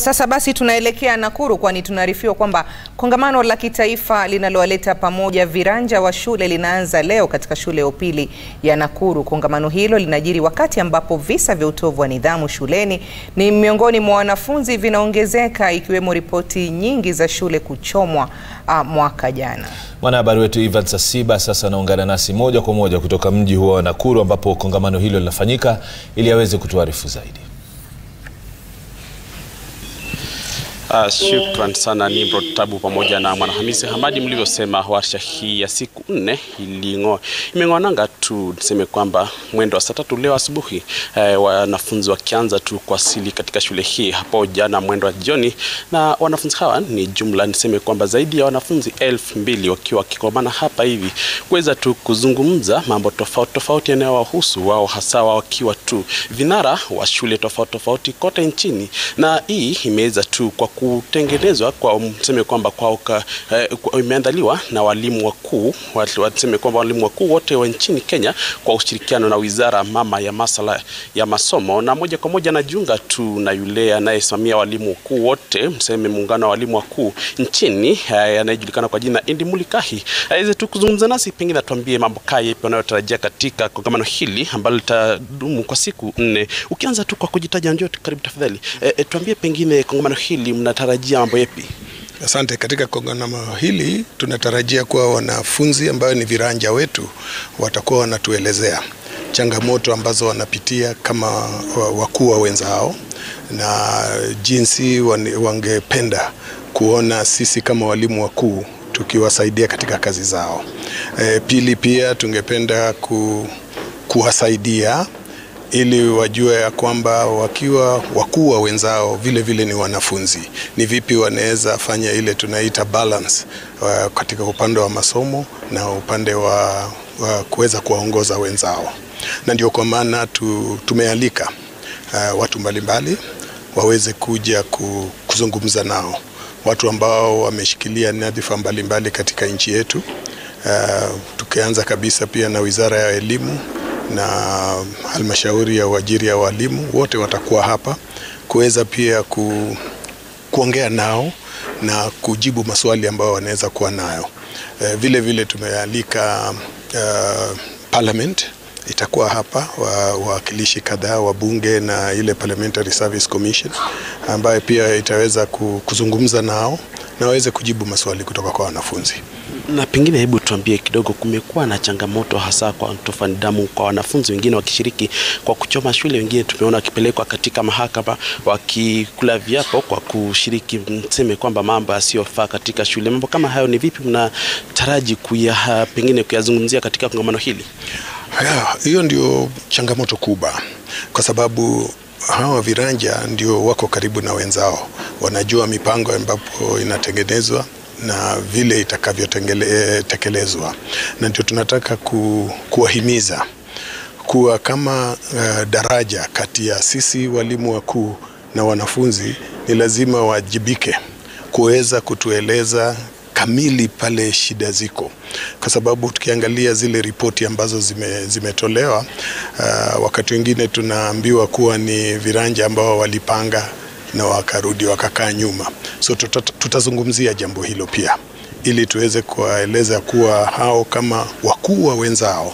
sasa basi tunaelekea Nakuru kwani tunaarifiwa kwamba kongamano la kitaifa linalowaleta pamoja viranja wa shule linaanza leo katika shule ya upili ya Nakuru. Kongamano hilo linajiri wakati ambapo visa vya utovu wa nidhamu shuleni ni miongoni mwa wanafunzi vinaongezeka ikiwemo ripoti nyingi za shule kuchomwa uh, mwaka jana. Mwanahabari wetu Ivan Sasiba sasa anaungana nasi moja kwa moja kutoka mji huo wa Nakuru ambapo kongamano hilo linafanyika ili aweze kutuarifu zaidi. Uh, shukran sana Nimrod Tabu pamoja na Mwanahamisi Hamadi. Mlivyosema, warsha hii ya siku nne imeng'oananga tu, niseme kwamba mwendo wa saa tatu leo asubuhi, eh, wanafunzi wakianza tu kuwasili katika shule hii hapo jana mwendo wa jioni, na wanafunzi hawa ni jumla, niseme kwamba zaidi ya wanafunzi elfu mbili wakiwa wakikomana hapa hivi kuweza tu kuzungumza mambo tofauti tofauti yanayowahusu wao, hasa wakiwa tu vinara wa shule tofauti tofauti kote nchini, na hii imeweza tu kwa kutengenezwa kwa mseme kwamba kwa, eh, kwa imeandaliwa na walimu wakuu waseme kwamba walimu wakuu wote wa nchini Kenya kwa ushirikiano na wizara mama ya masala ya masomo, na moja kwa moja najiunga tu na yule anayesimamia walimu wakuu wote, mseme muungano wa walimu wakuu nchini anayejulikana kwa jina Indi Mulikahi aweze tu kuzungumza nasi, pengine atuambie mambo kaya yapi wanayotarajia katika kongamano hili ambalo litadumu kwa siku nne. Ukianza tu kwa kujitaja, njoo karibu tafadhali. E, e, tuambie pengine kongamano hili mnatarajia mambo yapi? Asante. Katika kongamano hili tunatarajia kuwa wanafunzi ambayo ni viranja wetu watakuwa wanatuelezea changamoto ambazo wanapitia kama wakuu wa wenzao na jinsi wangependa kuona sisi kama walimu wakuu tukiwasaidia katika kazi zao. E, pili pia tungependa ku, kuwasaidia ili wajue ya kwamba wakiwa wakuu wa wenzao vile vile ni wanafunzi, ni vipi wanaweza fanya ile tunaita balance uh, katika upande wa masomo na upande wa, wa kuweza kuwaongoza wenzao, na ndio kwa maana tu, tumealika uh, watu mbalimbali waweze kuja kuzungumza nao, watu ambao wameshikilia nyadhifa mbalimbali katika nchi yetu uh, tukianza kabisa pia na Wizara ya Elimu na halmashauri ya uajiri ya walimu wote watakuwa hapa kuweza pia ku, kuongea nao na kujibu maswali ambayo wanaweza kuwa nayo. E, vile vile tumealika uh, parliament itakuwa hapa, wawakilishi kadhaa wa bunge na ile Parliamentary Service Commission ambayo pia itaweza kuzungumza nao na waweze kujibu maswali kutoka kwa wanafunzi na pengine hebu tuambie kidogo, kumekuwa na changamoto hasa kwa utovu wa nidhamu kwa wanafunzi wengine wakishiriki kwa kuchoma shule, wengine tumeona wakipelekwa katika mahakama wakikula viapo kwa kushiriki, mseme kwamba mambo yasiyofaa katika shule. Mambo kama hayo ni vipi mnataraji kuya pengine kuyazungumzia katika kongamano hili? Haya, hiyo ndio changamoto kubwa, kwa sababu hawa viranja ndio wako karibu na wenzao, wanajua mipango ambapo inatengenezwa na vile itakavyotekelezwa, na ndio tunataka ku, kuwahimiza kuwa kama uh, daraja kati ya sisi walimu wakuu na wanafunzi, ni lazima wajibike kuweza kutueleza kamili pale shida ziko, kwa sababu tukiangalia zile ripoti ambazo zime, zimetolewa uh, wakati wengine tunaambiwa kuwa ni viranja ambao walipanga na wakarudi wakakaa nyuma. So tuta, tutazungumzia jambo hilo pia ili tuweze kuwaeleza kuwa hao kama wakuu wa wenzao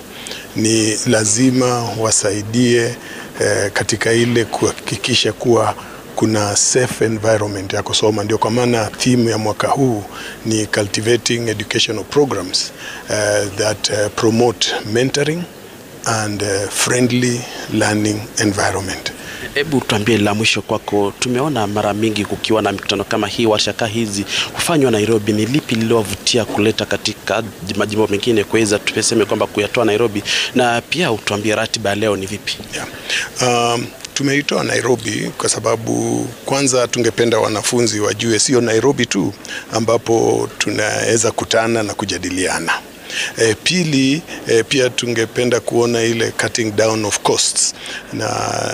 ni lazima wasaidie eh, katika ile kuhakikisha kuwa kuna safe environment ya kusoma. Ndio kwa maana theme ya mwaka huu ni cultivating educational programs uh, that uh, promote mentoring and uh, friendly learning environment. Hebu tuambie la mwisho kwako. Tumeona mara mingi kukiwa na mikutano kama hii, warsha hii hufanywa Nairobi. Ni lipi lililowavutia kuleta katika majimbo mengine kuweza tuseme kwamba kuyatoa Nairobi, na pia utuambie ratiba ya leo ni vipi? Yeah. Um, tumeitoa Nairobi kwa sababu kwanza tungependa wanafunzi wajue sio Nairobi tu ambapo tunaweza kutana na kujadiliana. E, pili e, pia tungependa kuona ile cutting down of costs na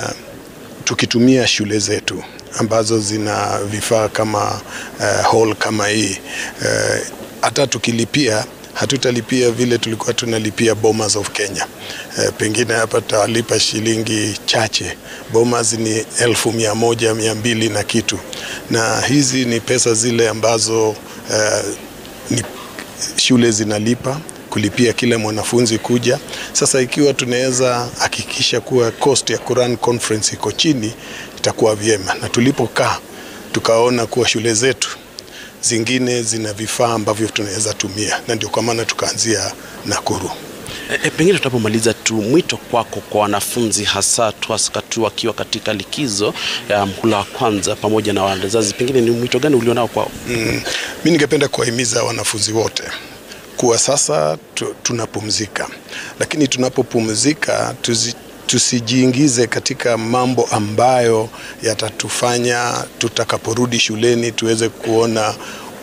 tukitumia shule zetu ambazo zina vifaa kama uh, hall kama hii hata uh, tukilipia hatutalipia vile tulikuwa tunalipia Bomas of Kenya. E, pengine hapa tutalipa shilingi chache. Bomas ni elfu mia moja mia mbili na kitu, na hizi ni pesa zile ambazo e, ni shule zinalipa kulipia kila mwanafunzi kuja. Sasa ikiwa tunaweza hakikisha kuwa cost ya Quran conference iko chini, itakuwa vyema. Na tulipokaa tukaona kuwa shule zetu zingine zina vifaa ambavyo tunaweza tumia, na ndio kwa maana tukaanzia Nakuru. E, e, pengine tunapomaliza tu mwito kwako kwa wanafunzi hasa tu wakiwa katika likizo ya mhula wa kwanza pamoja na wazazi, pengine ni mwito gani ulionao kwao? Mm, mi ningependa kuwahimiza wanafunzi wote kuwa sasa tu, tunapumzika, lakini tunapopumzika tuzi, tusijiingize katika mambo ambayo yatatufanya tutakaporudi shuleni tuweze kuona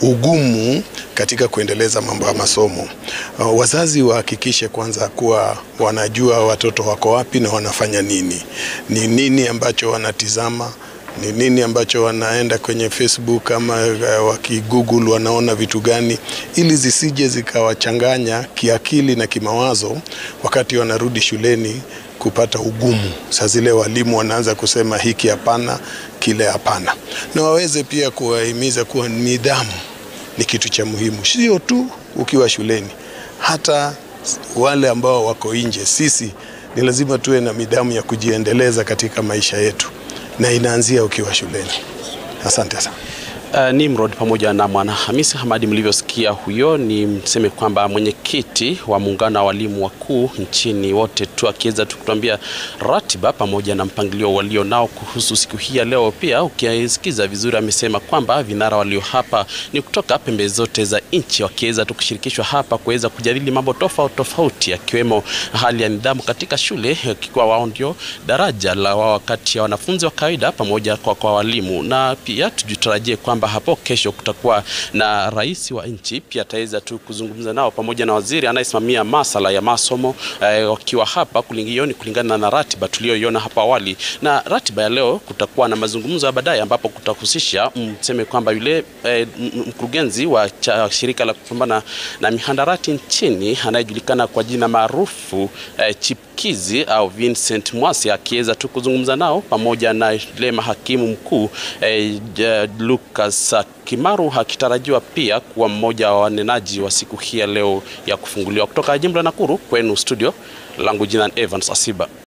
ugumu katika kuendeleza mambo ya masomo. Uh, wazazi wahakikishe kwanza kuwa wanajua watoto wako wapi na wanafanya nini, ni nini ambacho wanatizama ni nini ambacho wanaenda kwenye Facebook ama uh, wakigoogle wanaona vitu gani, ili zisije zikawachanganya kiakili na kimawazo wakati wanarudi shuleni kupata ugumu. Saa zile walimu wanaanza kusema hiki hapana, kile hapana, na waweze pia kuwahimiza kuwa nidhamu ni kitu cha muhimu, sio tu ukiwa shuleni, hata wale ambao wako nje. Sisi ni lazima tuwe na nidhamu ya kujiendeleza katika maisha yetu na inaanzia ukiwa shuleni. Asante sana. Uh, Nimrod pamoja na Mwana Hamisi Hamadi, mlivyosikia huyo ni mseme kwamba mwenyekiti wa muungano wa walimu wakuu nchini wote tu akiweza tu kutuambia ratiba pamoja na mpangilio walio nao kuhusu siku hii ya leo. Pia ukisikiza vizuri, amesema kwamba vinara walio hapa ni kutoka pembe zote za nchi, wakiweza tu kushirikishwa hapa kuweza kujadili mambo tofauti tofauti, akiwemo hali ya nidhamu katika shule, ikiwa wao ndio daraja la wao kati ya wanafunzi wa kawaida pamoja kwa, kwa walimu, na pia tujitarajie kwamba hapo kesho kutakuwa na rais wa nchi pia ataweza tu kuzungumza nao pamoja na waziri anayesimamia masala ya masomo eh, wakiwa hapa kulingana, kulingana na ratiba tuliyoiona hapo awali. Na ratiba ya leo kutakuwa na mazungumzo ya baadaye ambapo kutahusisha mseme kwamba yule eh, mkurugenzi wa cha, shirika la kupambana na mihandarati nchini anayejulikana kwa jina maarufu eh, Chipkizi au Vincent Mwasi akiweza tu kuzungumza nao pamoja na yule mahakimu mkuu eh, Lucas Kimaru akitarajiwa pia kuwa mmoja wa wanenaji wa siku hii ya leo ya kufunguliwa. Kutoka jimbo la Nakuru kwenu studio langu jina Evans Asiba.